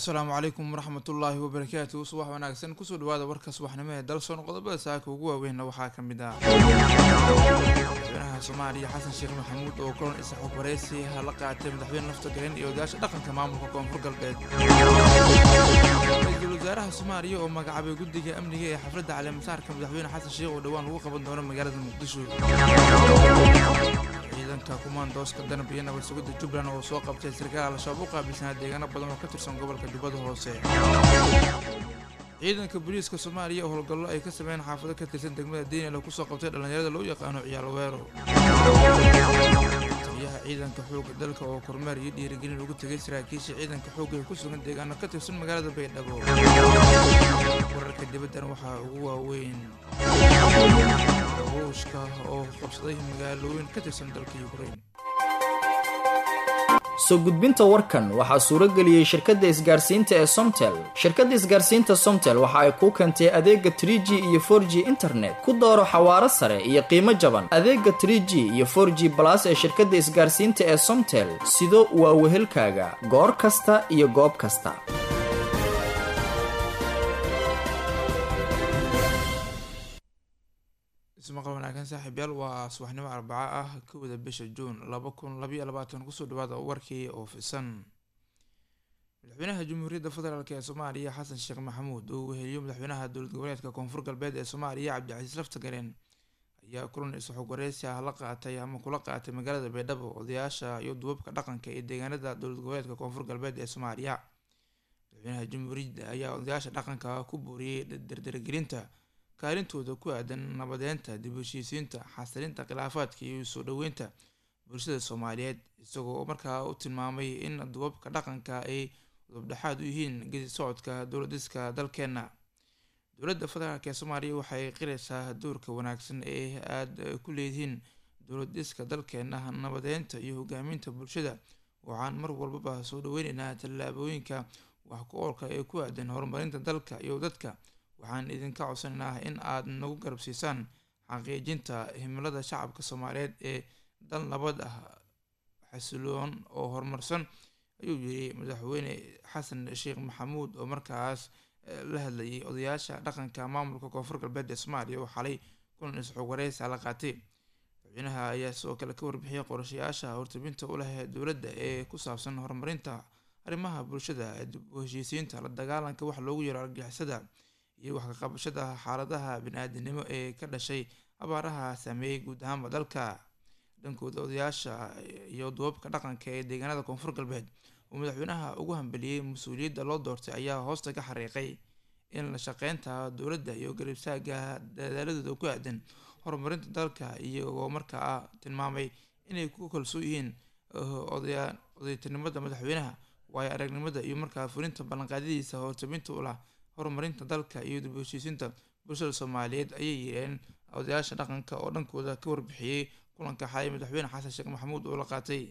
asalaamu calaykum waraxmatullaahi wabarakaatu subax wanaagsan kusoo dhawaada warka subaxnimo ee dalsoon qodobada saaka ugu waaweynna waxaa ka mid ah madaxweynaha soomaaliya xasan sheekh maxamuud oo kulan isaxog wareysi la qaatay madaxweyne nafta galen iyo odayaasha dhaqanka maamulka koonfur galbeed ra-iisul wasaaraha soomaaliya oo magacaabay guddiga amniga ee xafladda caleemasaarka madaxweyne xasan sheekh oo dhowaan lagu qaban doono magaalada muqdisho ciidanka kumaandooska danab iyo nabad sugidda jubbaland oo soo qabtay sarkaal al-shabaab u qaabilsanaa deegaano badan oo ka tirsan gobolka jubbada hoose ciidanka booliiska soomaaliya oo howlgallo ay ka sameeyeen xaafado ka tirsan degmada diinela kusoo qabtay dhallinyarada loo yaqaano ciyaal weero taliyaha ciidanka xoogga dalka oo kormeer iyo dhiirigelin ugu tegay saraakiisha ciidanka xoogga ee ku sugan deegaano ka tirsan magaalada baydhabo wararka dibaddan waxaa ugu waaweyn ruushka oo qabsaday magaalooyin ka tirsan dalka ukrain soo gudbinta warkan waxaa suuro geliyey shirkadda isgaarsiinta ee somtel shirkadda isgaarsiinta somtel waxa ay kuu keentay adeega tr g iyo for g internet ku dooro xawaaro sare iyo qiimo jaban adeega tr g iyo for g balas ee shirkadda isgaarsiinta ee somtel sido waa wehelkaaga goor kasta iyo goob kasta ismaqal wanaagsan saaxiibyaal waa subaxnimo arbaco ah kowda bisha juun laba kun labayo labaatan kusoo dhawaada warkii oo fisan madaxweynaha jamhuuriyadda federaalk ee soomaaliya xasan sheekh maxamuud oo weheliyo madaxweynaha dowlad goboleedka koonfur galbeed ee soomaaliya cabdicasiis laftagareen ayaa kulan isxog wareysi ah la qaatay ama kula qaatay magaalada baydhabo odayaasha iyo duubabka dhaqanka ee deegaanada dowlad goboleedka koonfur galbeed ee soomaaliya madaxweynaha jamhuuriyadda ayaa odayaasha dhaqanka ku booriyey dardargelinta kaalintooda ku aadan nabadeynta dib u heshiisiinta xasilinta khilaafaadka iyo soo dhoweynta bulshada soomaaliyeed isagoo markaa u tilmaamay in duubabka dhaqanka ay udubdhexaad u yihiin gedi socodka dowladiska dalkeenna dowladda federaalk ee soomaaliya waxay qiraysaa doorka wanaagsan ee aada ku leedihiin dowlad dhiska dalkeenna nabadeynta iyo hogaaminta bulshada waxaan mar walbaba soo dhaweyneynaa tallaabooyinka wax ku oolka ee ku aadan horumarinta dalka iyo dadka waxaan idinka codsanaynaa in aad nagu garabsiisaan xaqiijinta himilada shacabka soomaaliyeed ee dal nabad ah xasiloon oo horumarsan ayuu yiri madaxweyne xasan sheekh maxamuud oo markaas la hadlayay odayaasha dhaqanka maamulka koonfur galbeed ee soomaaliya oo xalay kulan isxog wareysa la qaatay madaxweynaha ayaa sidoo kale ka warbixiyay qorashayaasha hortabinta u leh dowladda ee ku saabsan horumarinta arrimaha bulshada dib u heshiisiinta la dagaalanka wax loogu yaro argixisada iyo wax ka qabashada xaaladaha bani-aadinimo ee ka dhashay abaaraha saameeyey guud ahaanba dalka dhankooda odayaasha iyo duubabka dhaqanka ee deegaanada koonfur galbeed oo madaxweynaha ugu hambeliyey mas-uuliyadda loo doortay ayaa hoosta ka xariiqay in la shaqeynta dowladda iyo garibsaaga dadaaladooda ku aadan horumarinta dalka iyagoo markaa tilmaamay inay ku kalsoon yihiin odaytinimada madaxweynaha waayo aragnimada iyo markaa fulinta ballanqaadyadiisa hortabinta u lah horumarinta dalka iyo dib u heshiisiinta bulshada soomaaliyeed ayay yireen odayaasha dhaqanka oo dhankooda ka warbixiyey kulanka xalay madaxweyne xasan sheekh maxamuud oo la qaatay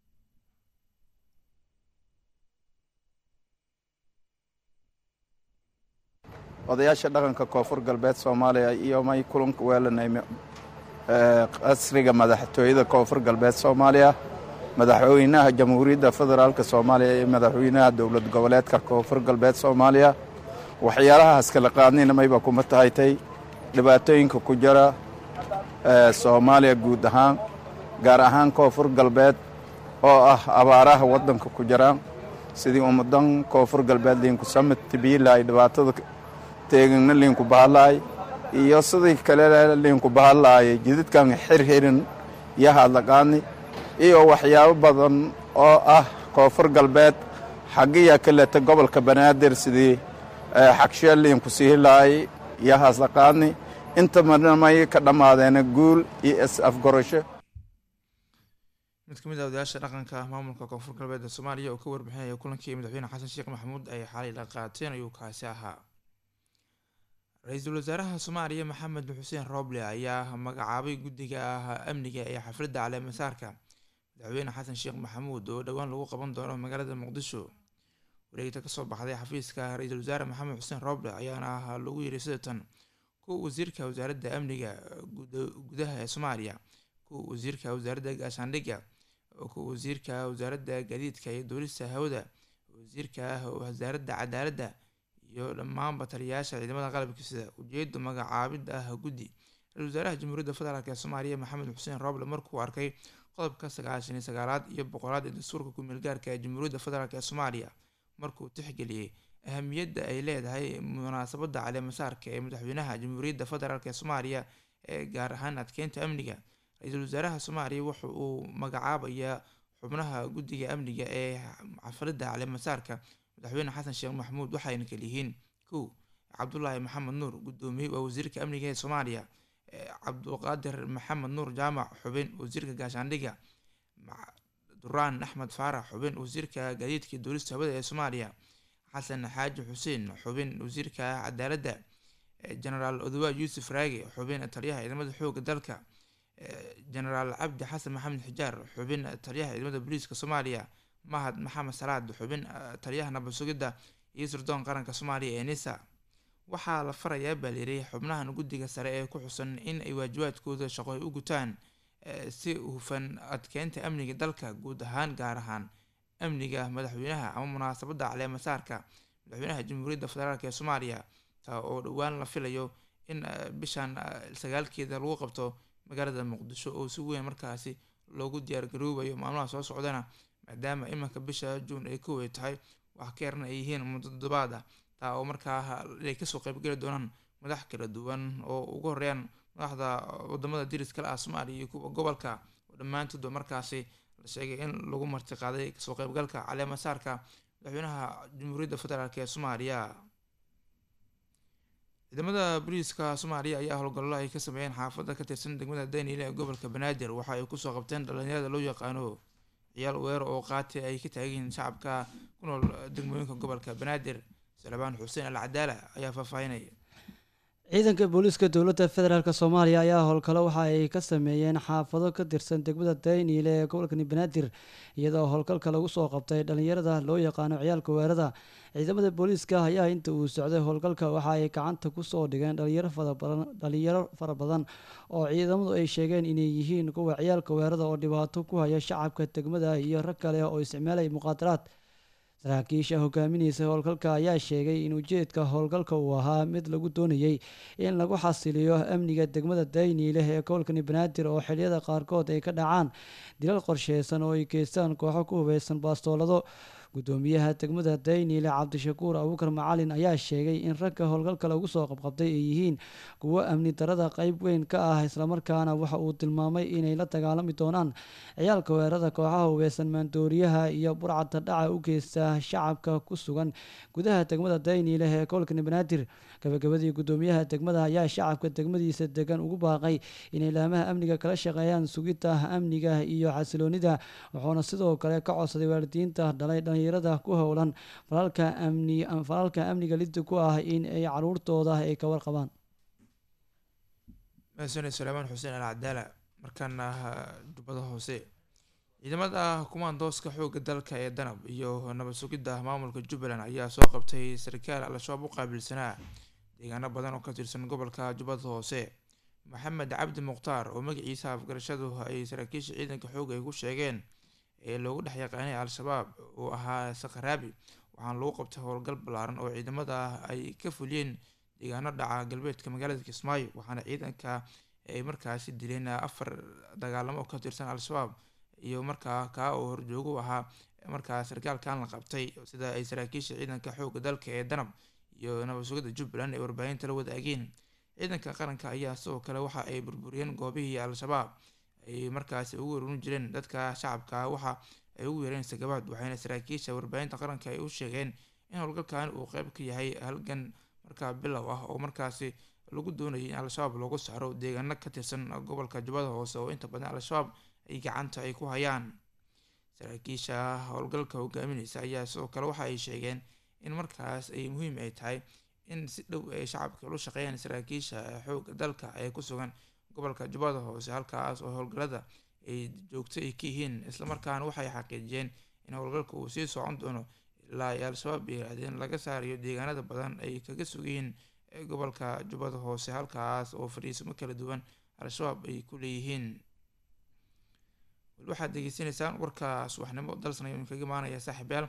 odayaasha dhaqanka koonfur galbeed soomaaliya iyo may kulanka weelanay qasriga madaxtooyada koonfur galbeed soomaaliya madaxweynaha jamhuuriyadda federaalk soomaaliya iyo madaxweynaha dowlad goboleedka koonfur galbeed soomaaliya waxyaalahaas kala qaadnina mayba kuma tahaytay dhibaatooyinka ku jira soomaaliya guud ahaan gaar ahaan koonfur galbeed oo ah abaaraha waddanka ku jiraan sidii ummadan koonfur galbeed liinku samid tibiilaay dhibaatada teegana liinku bahalaay iyo sidii kale liinku bahalaayay jididkan xirxirin iyo hadlaqaani iyo waxyaabo badan oo ah koonfur galbeed xagiya kaleta gobolka banaadir sidii xagsheeliinku siihilaay iyo haslaqaani inta marnamay ka dhammaadeena guul iyo is-afgorasho mid ka mid a odayaasha dhaqanka maamulka koonfur galbeed ee soomaaliya oo ka warbixinaya kulankii madaxweyne xasan sheekh maxamuud ay xalay la qaateen ayuu kaasi ahaa ra-iisul wasaaraha soomaaliya maxamed xuseen rooble ayaa magacaabay guddiga amniga ee xafladda caleemasaarka madaxweyne xasan sheekh maxamuud oo dhowaan lagu qaban doono magaalada muqdisho wareegta kasoo baxday xafiiska ra-iisul wasaare maxamed xuseen rooble ayaana lagu yiri sida tan kuwa wasiirka wasaaradda amniga gudaha ee soomaaliya kuwa wasiirka wasaaradda gaashaandhigga kuwa wasiirka wasaaradda gaadiidka iyo duulista hawada wasiirka wasaaradda cadaaladda iyo dhammaanba taliyayaasha ciidamada qalabka sida ujeeda magacaabidda ah guddi ra-isul wasaaraha jamhuuriyadda federaalk ee soomaaliya maxamed xuseen roble markuu arkay qodobka sagaashan iyo sagaalaad iyo boqolaad ee dastuurka ku-meel gaarka ee jamhuuriyadda federaalk ee soomaaliya markuu tixgeliyey ahamiyadda ay leedahay munaasabadda caleemasaarka ee madaxweynaha jamhuuriyadda federaalk ee soomaaliya ee gaar ahaan adkeynta amniga ra-iisul wasaaraha soomaaliya wuxa uu magacaabayaa xubnaha guddiga amniga ee xafladda caleemasaarka madaxweyne xasan sheekh maxamuud waxayna kaliyihiin kow cabdulaahi maxamed nuur guddoomiye waa wasiirka amniga ee soomaaliya cabduqaadir maxamed nuur jaamac xubin wasiirka gaashaandhiga duraan axmed faarax xubin wasiirka gaadiidka duulista hawada ee soomaaliya xasan xaaji xuseen xubin wasiirka cadaaladda genaraal odowa yuusuf raage xubin taliyaha ciidamada xooga dalka genaraal cabdi xasan maxamed xijaar xubin taliyaha ciidamada booliiska soomaaliya mahad maxamed salaad xubin taliyaha nabad sugidda iyo sirdoon qaranka soomaaliya ee nisa waxaa la farayaa baa layiri xubnahan guddiga sare ee ku xusan in ay waajibaadkooda shaqo ay u gutaan si hufan adkeynta amniga dalka guud ahaan gaar ahaan amniga madaxweynaha ama munaasabadda caleemasaarka madaxweynaha jamhuuriyadda federaalk ee soomaaliya taa oo dhowaan la filayo in bishan sagaalkeeda lagu qabto magaalada muqdisho oo si weyn markaasi loogu diyaargaroobayo maalmaha soo socdana maadaama iminka bisha juun ay koway tahay wax ka yarna ay yihiin muddo toddobaad ah taa oo markaa inay kasoo qeybgeli doonaan madax kala duwan oo ugu horeeyaan madaxda wadamada diriskale ah soomaaliya iyo kuwa gobolka oo dhammaantoodba markaasi la sheegay in lagu martiqaaday kasoo qeybgalka caleemasaarka madaxweynaha jamhuuriyadda federaalk ee soomaaliya ciidamada booliiska soomaaliya ayaa howlgallo ay ka sameeyeen xaafadda ka tirsan degmada daniel ee gobolka banaadir waxa ay kusoo qabteen dhalinyarada loo yaqaano ciyaal weerar oo qaati ay ka taagiin shacabka ku nool degmooyinka gobolka banaadir salebaan xuseen al cadaala ayaa faahfaahinaya ciidanka booliiska dowladda federaalk soomaaliya ayaa howlgalo waxa ay ka sameeyeen xaafado ka tirsan degmada dayniile ee gobolkani banaadir iyadoo howlgalka lagu soo qabtay dhalinyarada loo yaqaano ciyaalka weerada ciidamada booliiska ayaa inta uu socday howlgalka waxa ay gacanta kusoo dhigeen dhalinyaro fara badan oo ciidamadu ay sheegeen inay yihiin kuwa ciyaalka weerada oo dhibaato ku haya shacabka degmada iyo rag kale oo isticmaalaya muqaadaraad saraakiisha hogaaminaysa howlgalka ayaa sheegay in ujeedka howlgalka uu ahaa mid lagu doonayay in lagu xasiliyo amniga degmada dayniileh ee gobolkani banaadir oo xiliyada qaarkood ay ka dhacaan dilal qorsheysan oo ay geystaan kooxo ku hubeysan baastoolado gudoomiyaha degmada dayniile cabdishakuur abuukar macalin ayaa sheegay in ragga howlgalka lagu soo qabqabtay ay yihiin kuwo amni darada qeyb weyn ka ah islamarkaana waxa uu tilmaamay inay la dagaalami doonaan ciyaalka weerada kooxaha hubeysan maandooriyaha iyo burcadda dhaca u geysta shacabka ku sugan gudaha degmada dayniile ee gobolkani banaadir gabagabadii gudoomiyaha degmada ayaa shacabka degmadiisa degan ugu baaqay inay laamaha amniga kala shaqeeyaan sugidda amniga iyo xasiloonida wuxuuna sidoo kale ka codsaday waalidiinta dhalay dhalinyarada ku howlan falalka amni falalka amniga lidda ku ah in ay caruurtooda ay ka warqabaan mahadsaned salaamaan xuseen al cadaala markaana jubbada hoose ciidamada kumaandooska xoogga dalka ee danab iyo nabad sugidda maamulka jubbaland ayaa soo qabtay sarkaal al-shabaab u qaabilsanaa deegaano badan oo ka tirsan gobolka jubbada hoose maxamed cabdi mukhtaar oo magaciisa afgarashadu ay saraakiisha ciidanka xoogga ay ku sheegeen ee loogu dhex yaqaanay al-shabaab uu ahaa sakaraabi waxaana lagu qabtay howlgal ballaaran oo ciidamada ay ka fuliyeen deegaano dhaca galbeedka magaalada kismaayo waxaana ciidanka ay markaasi dileen afar dagaalamo oo ka tirsan al-shabaab iyo markaa kaa oo horjoogu ahaa markaa sarkaalkan la qabtay sida ay saraakiisha ciidanka xoogga dalka ee danab iyo nabad sugidda jubbaland ay warbaahinta la wadaageen ciidanka qaranka ayaa sidoo kale waxa ay burburiyeen goobihii al-shabaab ay markaasi ugu waruurin jireen dadka shacabka waxa ay ugu yeereen sagabaad waxayna saraakiisha warbaahinta qaranka ay u sheegeen in howlgalkan uu qeyb ka yahay halgan markaa bilow ah oo markaasi lagu doonayay in al-shabaab loogu saaro deegaano ka tirsan gobolka jubbada hoose oo inta badan al-shabaab ay gacanta ay ku hayaan saraakiisha howlgalka hogaamineysa ayaa sidoo kale waxa ay sheegeen in markaas ay muhiim ay tahay in si dhow ay shacabka ula shaqeeyaan saraakiisha xooga dalka ee ku sugan gobolka jubbada hoose halkaas oo howlgallada ay joogto ay ka yihiin islamarkaana waxay xaqiijiyeen in howlgalka uu sii socon doono ilaa ay al-shabaab yiraahdeen laga saarayo deegaanada badan ay kaga sugayiin gobolka jubbada hoose halkaas oo fadhiisamo kala duwan al-shabaab ay ku leeyihiin wali waxaad degeysanaysaan warka subaxnimo dalsan ayuu kaga imaanaya saaxiibyaal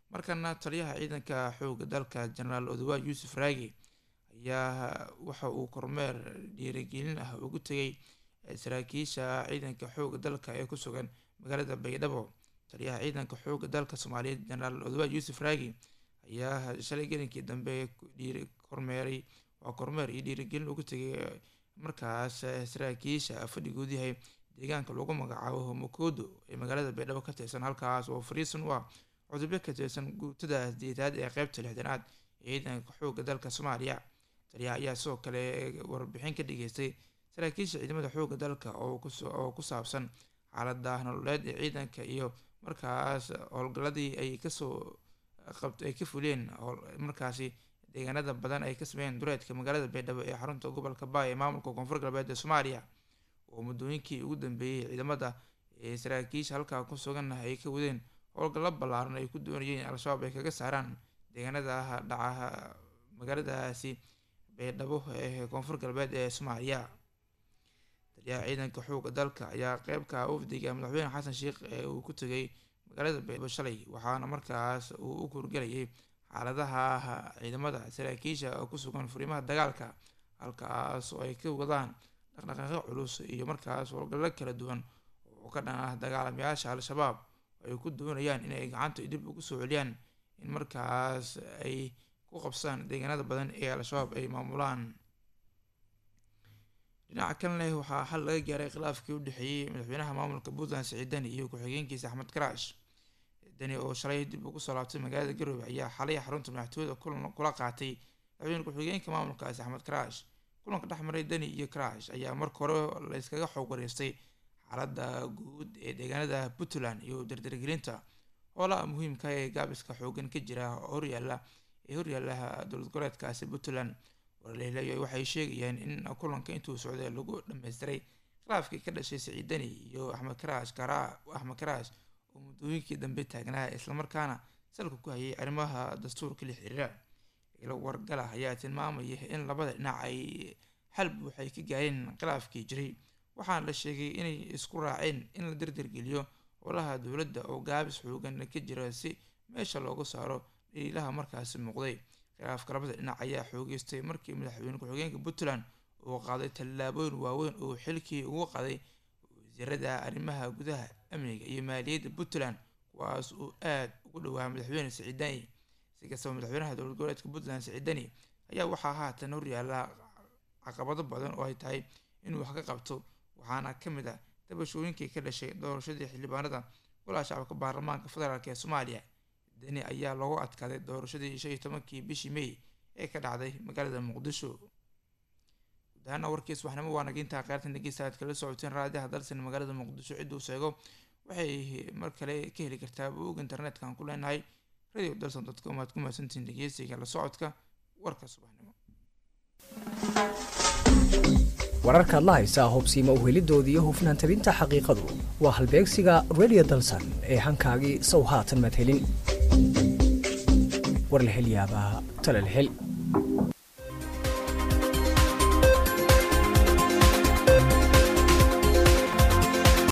markana taliyaha ciidanka xooga dalka jenaraal odawa yuusuf raagi ayaa waxa uu kormeer dhiirigelin ah ugu tegay saraakiisha ciidanka xooga dalka ee ku sugan magaalada baydhabo taliyaha ciidanka xooga dalka soomaaliyeed jenaraal odawa yuusuf raagi ayaa shalay gelinkii dambe kormeeray waa kormeer iyo dhiirigelin ugu tegay markaas saraakiisha fadhigood yahay deegaanka lagu magacaabo homokoodo ee magaalada baydhabo ka tirsan halkaas oo fariisan u ah cudubyo ka tirsan guutada deetaad ee qeybta lixdanaad ee ciidanka xooga dalka soomaaliya taliyaha ayaa sidoo kale warbixin ka dhageystay saraakiisha ciidamada xooga dalka oo ku saabsan xaalada nololeed ee ciidanka iyo markaas howlgaladii ay kasoo qabt ay ka fuleen markaasi deegaanada badan ay ka sameeyeen duleedka magaalada baydhabo ee xarunta gobolka baay ee maamulka koonfur galbeed ee soomaaliya oo muddooyinkii ugu dambeeyey ciidamada ee saraakiisha halkaa ku sugan ay ka wadeen howlgallo ballaaran ay ku doonayeen in al-shabaab ay kaga saaraan deegaanada dhaca magaaladaasi baydhabo ee koonfur galbeed ee soomaaliya taliyaha ciidanka xooga dalka ayaa qeybka wafdiga madaxweyne xasan sheekh ee uu ku tegay magaalada baydhabo shalay waxaana markaas uu u kurgelayay xaaladaha ciidamada saraakiisha ku sugan furimaha dagaalka halkaas oo ay ka wadaan dhaqdhaqaaqyo culus iyo markaas howlgallo kala duwan oo ka dhan ah dagaalamayaasha al-shabaab ay ku doonayaan inay gacanta dib ugu soo celiyaan in markaas ay ku qabsaan deegaanada badan ee al-shabaab ay maamulaan dhinaca kalena waxaa xal laga gaaray khilaafkii u dhexeeyey madaxweynaha maamulka puntland siciid deni iyo ku-xigeenkiisa axmed karaash deni oo shalay dib ugu soo laabtay magaalada garowe ayaa xalay xarunta madaxtooyada kulan kula qaatay madaxweyne ku-xigeenka maamulkaasi axmed karaash kulanka dhex maray deni iyo karaash ayaa marka hore layskaga xoog wareystay xaaladda guud ee deegaanada puntland iyo dardargelinta hoolaha muhiimka ee gaabiska xoogan ka jira horyaala ee horyaalaha dowlad goboleedkaasi puntland warleelayo waxay sheegayaan in kulanka intuu socday lagu dhammaystiray khilaafkii ka dhashay siciid deni iyo axmed karaash kara axmed karaash oo muddooyinkii dambe taagnaa islamarkaana salka ku hayay arrimaha dastuurka la xiriira ilo wargala ayaa tilmaamaya in labada dhinac ay xal buuxay ka gaareen khilaafkii jiray waxaana la sheegay inay isku raaceen in la dardargeliyo howlaha dowladda oo gaabis xoogan ka jira si meesha loogu saaro dhaliilaha markaasi muuqday khilaafka labada dhinac ayaa xoogeystay markii madaxweyne ku-xigeenka puntland uu qaaday tallaabooyin waaweyn oo xilkii ugu qaday wasiirada arrimaha gudaha amniga iyo maaliyadda puntland kuwaas uu aada ugu dhowaa madaxweyne siciidani si kastaba madaxweynaha dowlad goboleedka puntland siciidani ayaa waxaa haatan horyaala caqabado badan oo ay tahay inuu wax ka qabto waxaana ka mid ah dabashooyinkii ka dhashay doorashadii xildhibaanada golaha shacabka baarlamaanka federaalk ee soomaaliya deni ayaa loogu adkaaday doorashadii shan iyo tobankii bishii may ee ka dhacday magaalada muqdisho guud ahaana warkiis waxnimo waa nagintaa qaartan dhegeysta aad kala socoteen raadiyaha dalsan magaalada muqdisho cidduu sheego waxay mar kale ka heli kartaa bog internetka aan ku leenahay radio dalson dotcom aad ku mahadsantihiin dhegeysiga la socodka warka subaxnimo wararkaad la haysaa hobsiima uhelidooda iyo hufnaan tabinta xaqiiqadu waa halbeegsiga radio dalsan ee hankaagii sow haatan madhelin war la hel yaabaa tala la hel